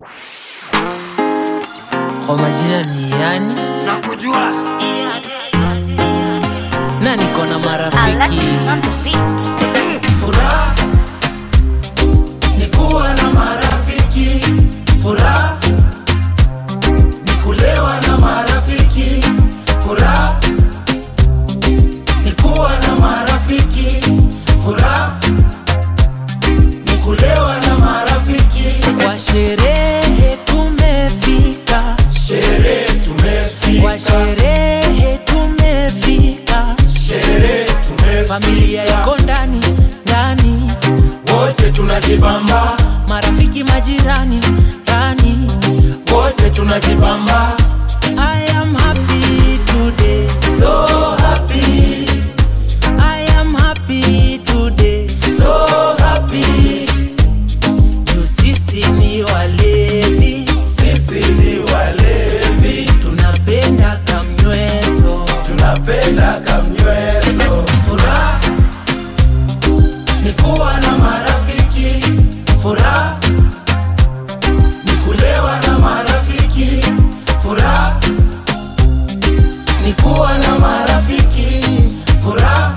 kwa majina ni yani nakujua na niko na marafiki Alexis on the beat. furaha ni kuwa na marafiki furaha ni kulewa na marafiki furaha ni kuwa na marafiki furaha ni kulewa na marafiki kwa sherehe tumefika sherehe kwa tumefika sherehe tumefika sherehe familia tumefika iko ndani ndani wote tunajibamba marafiki majirani ndani wote tunajibamba I am happy today so happy I am happy today so happy juu sisi ni walevi sisi ni walevi tunapenda kamnyweso tunapenda kamnyweso furaha ni kuwa na marafiki furaha ni kulewa na marafiki furaha ni kuwa na marafiki furaha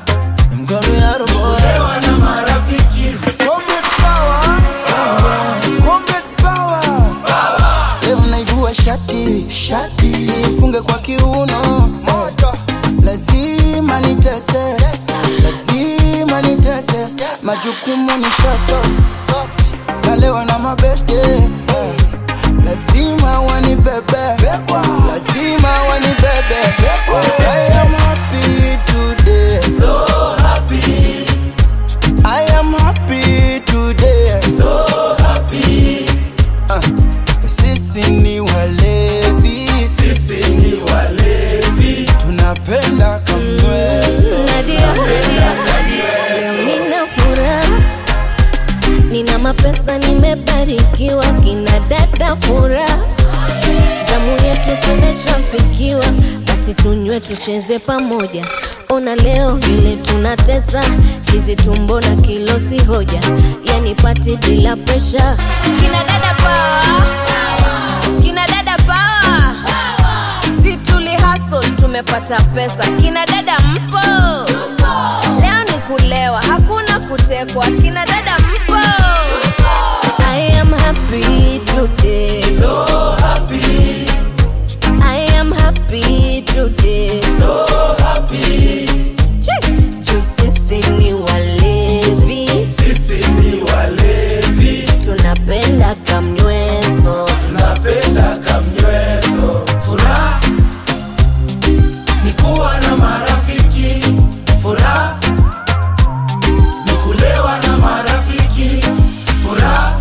kulewa na marafiki Comrades power. Comrades power. Leo naivua shati shati ifunge kwa kiuno moto lazima nitese lazima nitese majukumu ni shaso nalewa na mabeste eh. lazima wanibebe lazima wanibebe I am happy today so happy I am happy today so happy Ah, sisi ni walevi sisi ni walevi tunapenda kamweso Nadia, leo nina furaha, nina mapesa, nimebarikiwa, kina dada furaha, zamu yetu tumeshafikiwa, basi tunywe tucheze pamoja. Ona leo vile tunatesa, hizi tumbo na kilo si hoja, yani pati bila presha. Kina dada power, kina dada power si tuli hustle tumepata pesa kina dada mpo leo ni kulewa hakuna kutekwa kina dada mpo I am happy today so happy I am happy today so happy Check. Juu sisi ni walevi sisi ni walevi tunapenda kamnyweso tunapenda kamnyweso furaha ni kuwa na marafiki furaha ni kulewa na marafiki furaha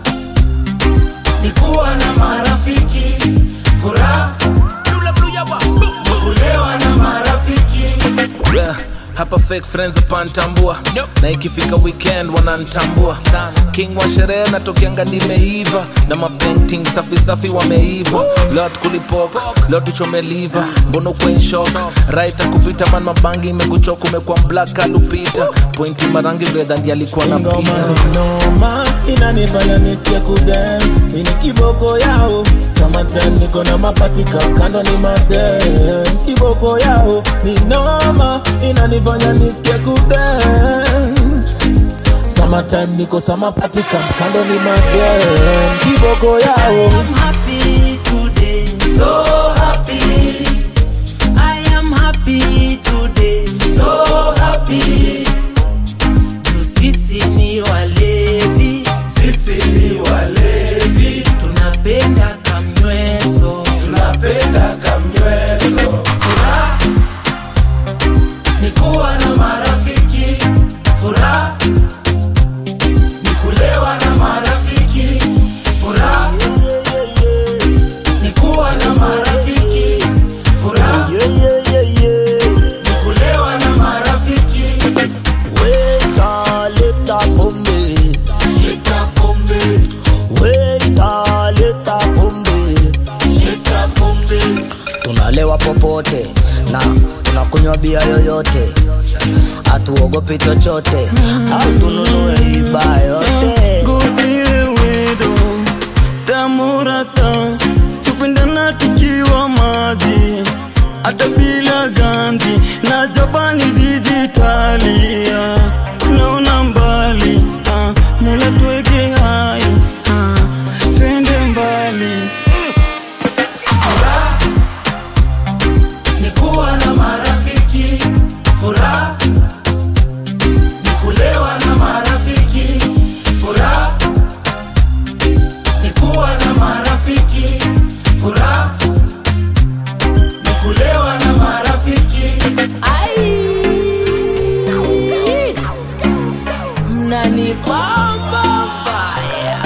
ni kuwa na marafiki furaha ni kulewa na marafiki Yeah, hapa fake friends hapantambua na ikifika weekend wanantambua king wa sherehe natokianga nimeiva na mapainting safi safi wameiva lot kulipok lot tuchomeliva mbono kwenshok right kupita man mabangi imekuchoka umekuwa black alupita pointi marangi bredha ndi alikuwa na ngoma pita ni noma inanifanya nisikie kudance ini kiboko yao summertime niko na mapatika kando ni madem kiboko yao ni noma inanifanya nisikie kudance summertime niko samapatika kando ni madem kiboko yao I'm happy today so happy I am happy today so happy juu sisi ni walevi sisi ni walevi tunapenda kamnyweso tunapenda kamnyweso furaha ni kuwa na marafiki furaha ni kulewa na marafiki furaha ni kuwa na marafiki furaha ni kulewa na marafiki Weka leta pombe leta pombe Weka leta pombe leta pombe tunalewa popote na tunakunywa bia yoyote hatuogopi chochote au tununue iba yote Good deal with them. murata tupendana tukiwa maji hata bila ganzi na japani dijitalia naona mbali ah, mula tuweke hai ah, twende mbali Furaha ni kuwa na marafiki, furaha ni kulewa na marafiki, furaha ni kuwa na marafiki, furaha ni kulewa na marafiki. Mnanibamba baya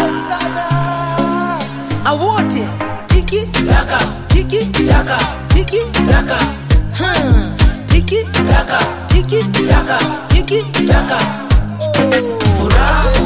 awote tiki taka tiki taka tiki taka Hmm. tiki taka tiki taka tiki taka furaha